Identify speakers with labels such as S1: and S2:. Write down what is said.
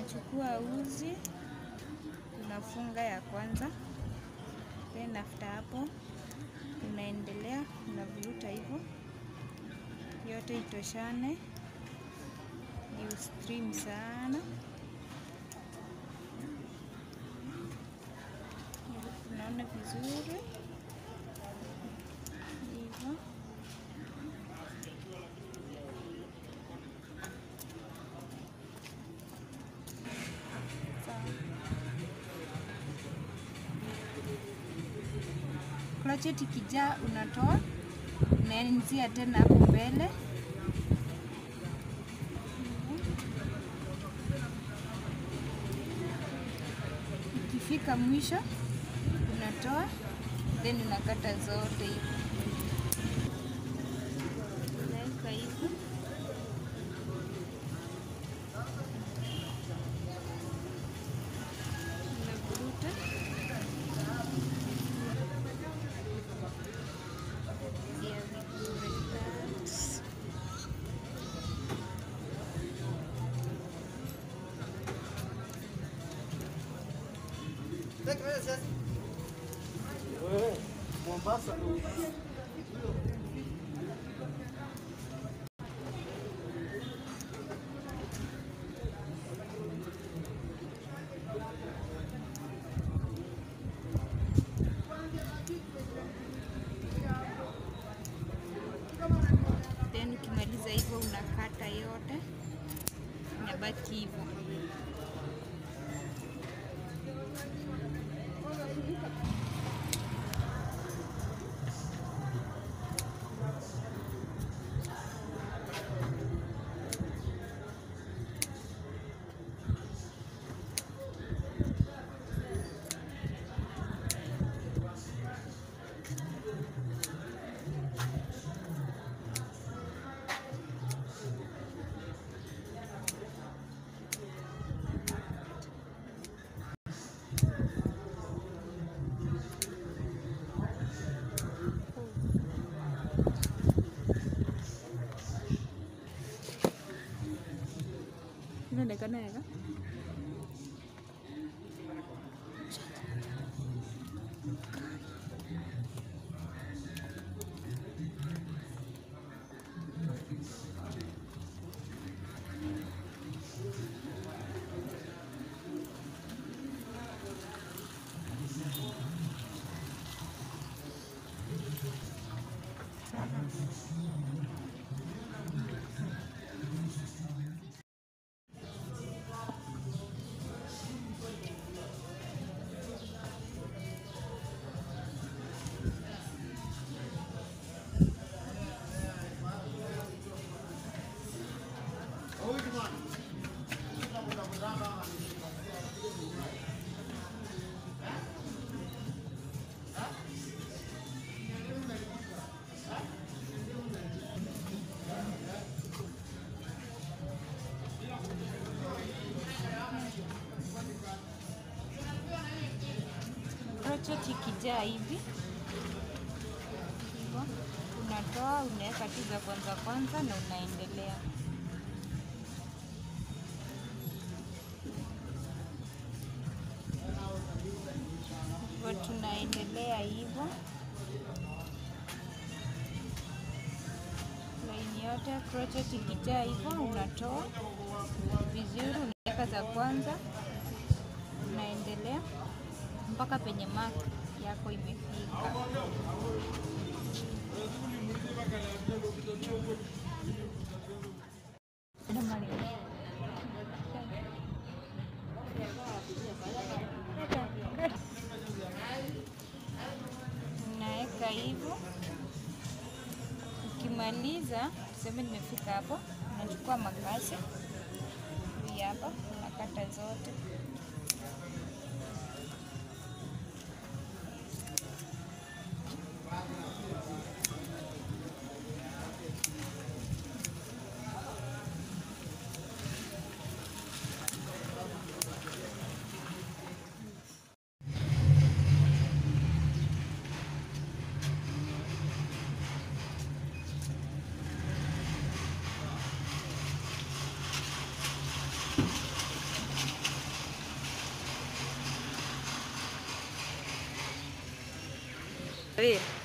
S1: unachukua uzi unafunga ya kwanza, then after hapo unaendelea unavuruta hivyo yote itoshane, ni stream sana. Unaona vizuri hivyo. Crochet ikijaa unatoa, unaanzia tena hapo mbele ikifika mwisho unatoa, then unakata zote hivi, unaweka hivi unavuruta Yeah, we do like that.
S2: Mombasa.
S1: Then ukimaliza hivyo unakata yote, inabaki hivyo. Inaonekana yaga crochet ikijaa hivi hivyo, unatoa unaweka tu za kwanza kwanza na unaendelea. Hivyo tunaendelea hivyo laini yote. Crochet ikijaa hivyo, unatoa vizuri, unaweka za kwanza, unaendelea mpaka penye mark yako imefika. Unaweka hivyo, ukimaliza tuseme nimefika hapo, unachukua makasi hii hapa, unakata zote Wewe